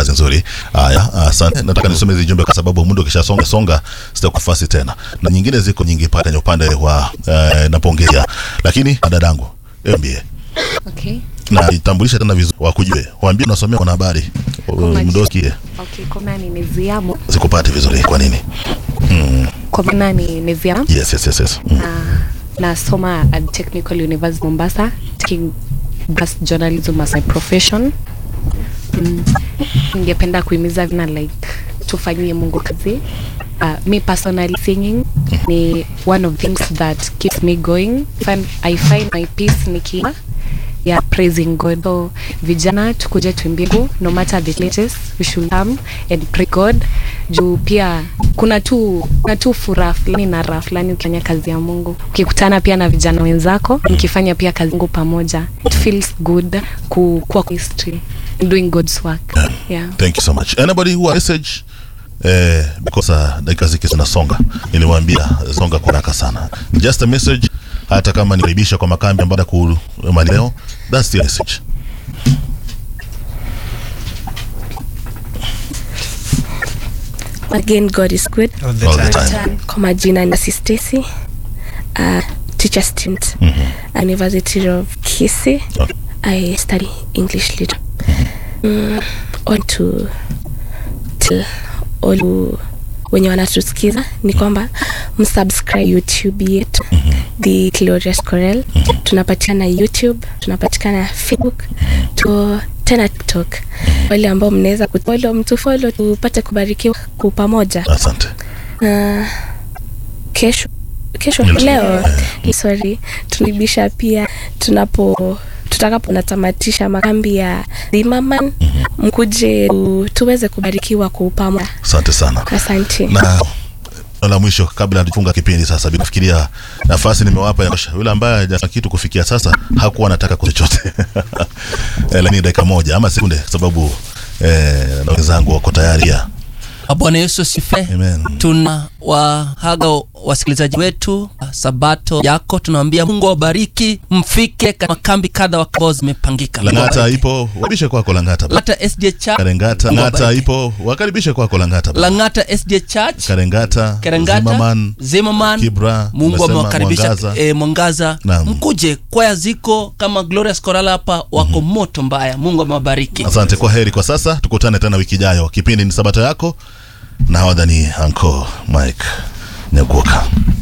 kazi nzuri. Haya, asante. Nataka nisome hizi jumbe kwa sababu muda ukishasonga songa sitakufasi tena, na nyingine ziko nyingi pale kwenye upande wa eh, napongea, lakini dadangu, niambie Okay. na itambulishe tena vizuri, wakujue, waambie unasomea kwa habari Kwa mdokie, Okay, kwa maana ni Neziamo. sikupati vizuri. Kwa nini? Mm, Kwa maana ni Neziamo. yes, yes, yes, yes. Mm. Na nasoma at Technical University Mombasa, taking bus journalism as my profession. Mm, ningependa kuhimiza vina like tufanyie Mungu kazi. Uh, me personally singing ni one of things that keeps me going. Find, I find my peace nikiwa yeah, praising God. So vijana tukuje tuimbie Mungu, no matter the latest we should come and pray God. Juu pia kuna tu kuna tu furaha fulani na raha fulani ukifanya kazi ya Mungu, ukikutana pia na vijana wenzako mkifanya pia kazi ya Mungu pamoja, it feels good ku kuwa kwa history doing God's work yeah. Thank you so much. Anybody who has message eh, because uh, dakika ziki zinasonga, niliwaambia songa kwa haraka sana. Just a message, hata kama nikaribisha kwa makambi ambayo ku leo, that's the message. Again, God is good. All the All the time. time. Kwa majina ni Stacy, uh, teacher student, University of Kisii. Okay. I study English literature. Mm, on to tell all who- wenye wanatusikiza ni kwamba msubscribe youtube yetu the glorious corel tunapatikana youtube tunapatikana facebook tu tena tiktok wale ambao mnaweza kufolo mtufolo tupate kubarikiwa kwa pamoja Asante. uh, kesho kesho Yes. leo sorry tunibisha pia tunapo tutakapo natamatisha makambi ya Zimmerman mkuje tu, tuweze kubarikiwa kwa pamoja Asante sana. asante Na la mwisho kabla hatufunga kipindi sasa, bila kufikiria nafasi nimewapa ya kutosha. Yule ambaye hajafanya kitu kufikia sasa hakuwa anataka kwa chochote eh, lakini dakika moja ama sekunde, kwa sababu eh, na wenzangu wako tayari ya Bwana Yesu asifiwe. Amen. Tuna wahaga wasikilizaji wetu sabato yako, tunawaambia Mungu awabariki, mfike katika makambi kadha wa kadha zimepangika. Mungu Langata awabariki. ipo, wakaribishe kwako Langata. Langata SDA Church, Karengata, Mungu Ngata awabariki. ipo, wakaribishe kwako Langata. Langata SDA Church, Karengata, Kerengata, Zimmerman, Zimmerman, Kibra, Mungu umesema amewakaribisha Mwangaza. eh, Mwangaza. Naam. Mkuje, kwaya ziko kama Glorious Choral hapa wako moto mbaya. Mungu amewabariki. Asante, kwa heri kwa sasa, tukutane tena wiki ijayo. Kipindi ni Sabato yako na hawadhani Anko Mike Nyakuoka.